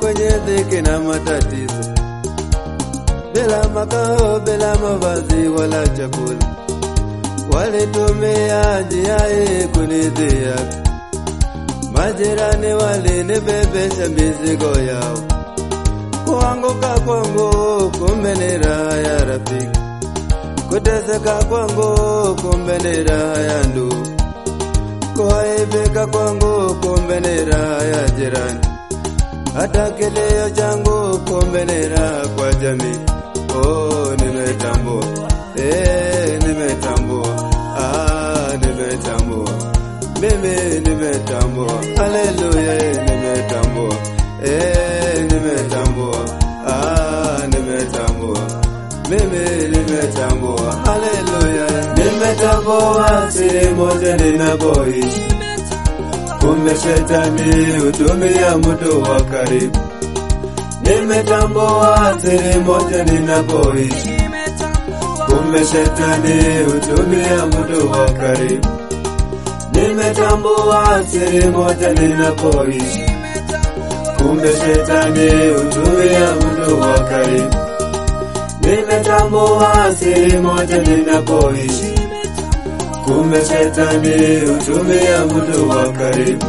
kwenye dhiki na matatizo, bila makao, bila mavazi wala chakula, walitumia njia hii kunidhihaki. Majirani walinibebesha mizigo yao, kuanguka kwangu kumbe ni raha ya rafiki, kuteseka kwangu kumbe ni raha ya ndugu, kuaibika kwangu kumbe ni raha ya jirani, hata kilio changu kumbe ni raha kwa jamii. Oh, nimetambua, eh, nimetambua, ah, nimetambua mimi nimetambua, haleluya, nimetambua, eh, nimetambua, ah, nimetambua, mimi nimetambua, haleluya, nimetambua siri moja ninapoishi, kumbe shetani hutumia mtu wa karibu. Nimetambua siri moja ninapoishi, kumbe shetani hutumia mtu wa karibu. Nimetambua siri moja ninapoishi, kumbe shetani hutumia mtu wa karibu. Nimetambua siri moja ninapoishi, kumbe shetani hutumia mtu wa karibu.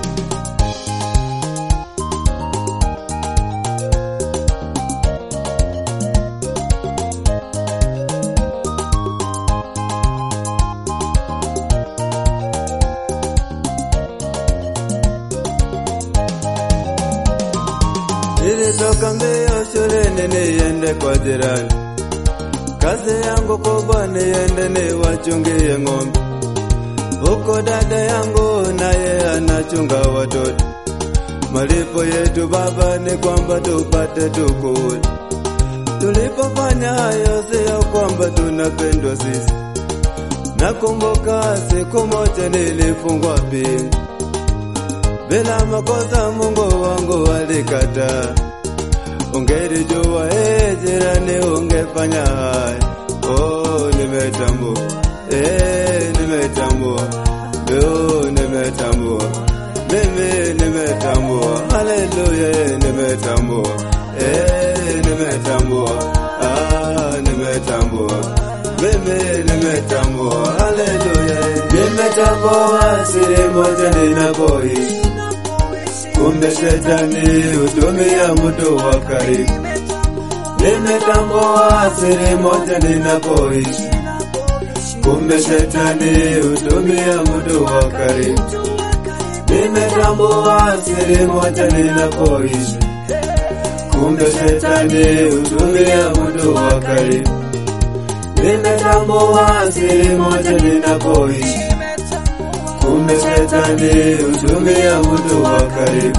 Nilitoka mbio shuleni niende kwa jirani, kazi yangu kubwa niende niwachungie ng'ombe. Huko dada yangu naye anachunga watoto. Malipo yetu baba ni kwamba tupate tukule. Tulipofanya hayo sio kwamba tunapendwa sisi. Nakumbuka siku moja nilifungwa pingu bila makosa, Mungu wangu alikataa. Ungelijua eh, jirani, ungefanya haya. Oh, nimetambua eh, nimetambua oh, nimetambua mimi nimetambua, haleluya, eh, nimetambua eh, nimetambua ah, nimetambua mimi nimetambua, haleluya, eh, nimetambua siri moja ninapoishi kumbe shetani hutumia mtu wa karibu. Nimetambua siri moja ninapoishi, kumbe shetani hutumia mtu wa karibu. Nimetambua siri moja ninapoishi, kumbe shetani hutumia mtu wa karibu. Nimetambua siri moja ninapoishi kumbe shetani hutumia mtu wa karibu.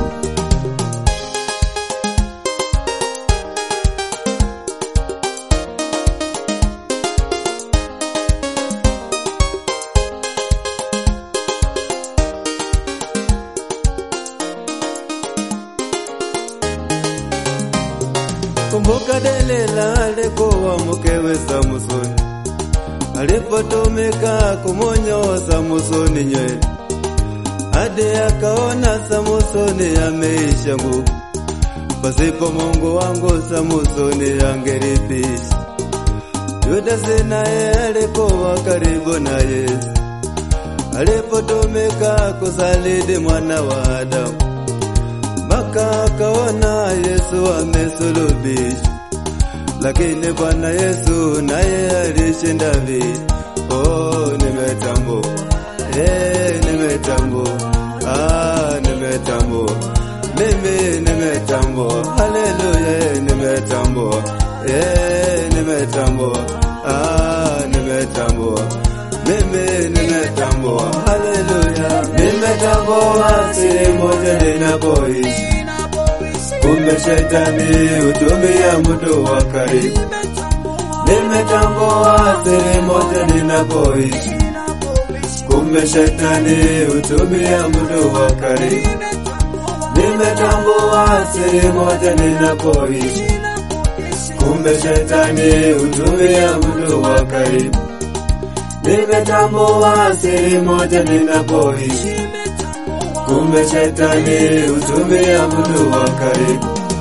Kumbuka Delila alikuwa mkewe Samsoni, alipotumika kumonyoa Samsoni nywele hadi akaona Samsoni ameisha nguvu. Pasipo Mungu wangu Samsoni angelipisha. Yudasi naye alikuwa karibu na Yesu, alipotumika kusaliti mwana wa Adamu, mpaka akaona Yesu amesulubishwa. Lakini Bwana Yesu naye alishinda vita. Oh, nimetambua eh, nimetambua ah, nimetambua mimi nimetambua, haleluya, eh, nimetambua eh, nimetambua ah, nimetambua mimi nimetambua, haleluya, nimetambua siri moja ninapoishi kumbe shetani hutumia mtu wa karibu. Nimetambua siri moja ninapoishi, kumbe shetani hutumia mtu wa karibu. Nimetambua siri moja ninapoishi, kumbe shetani hutumia mtu wa karibu. Nimetambua siri moja ninapoishi kumbe shetani hutumia mtu wa karibu.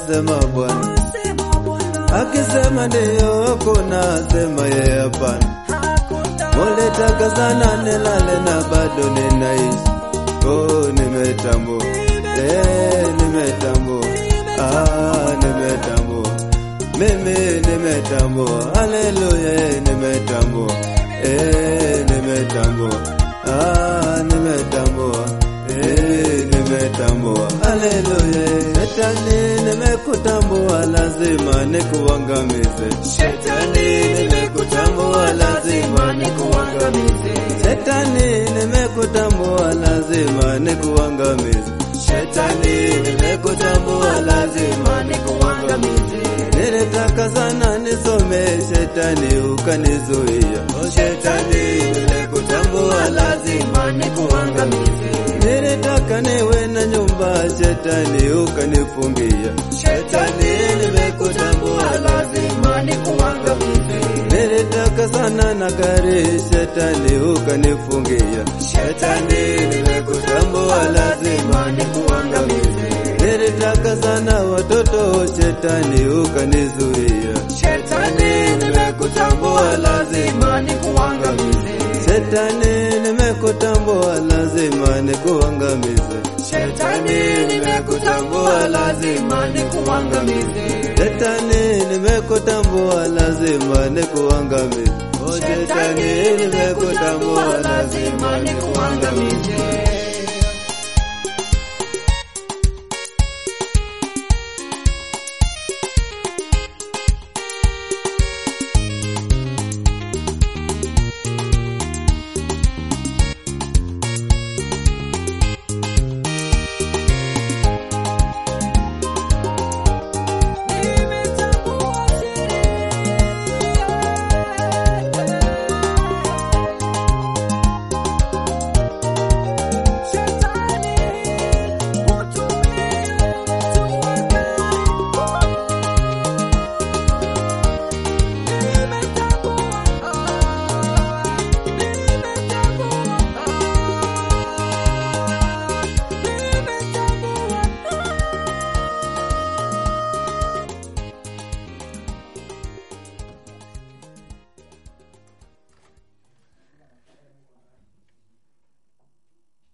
asema Bwana. Akisema ndiyo, kuna sema yeye hapana. Mulitaka sana nilale na bado ninaishi. Oh, nimetambua. Eh, nimetambua. Ah, nimetambua. Mimi nimetambua. Haleluya, eh, nimetambua. Eh, nimetambua. Ah, nimetambua. Eh, nimetambua. Haleluya. eh. Shetani nimekutambua, lazima nikuangamize. Shetani nimekutambua, lazima nikuangamize. Shetani nimekutambua, lazima nikuangamize. Shetani nimekutambua, lazima nikuangamize. Nilitaka sana nisome, shetani ukanizuia. Oh, shetani nimekutambua, lazima nikuangamize. Nilitaka niwe na nyumba, shetani ukanifungia. Shetani nimekutambua, lazima nikuangamize. Nilitaka sana na gari, shetani ukanifungia. Shetani nimekutambua, lazima nikuangamize. Nilitaka sana watoto, shetani ukanizuia. Shetani nimekutambua, lazima nikuangamize. Shetani nimekutambua, lazima nikuangamize. Shetani nimekutambua, lazima nikuangamize. Shetani nimekutambua, lazima nikuangamize. Oh, Shetani nimekutambua, lazima nikuangamize.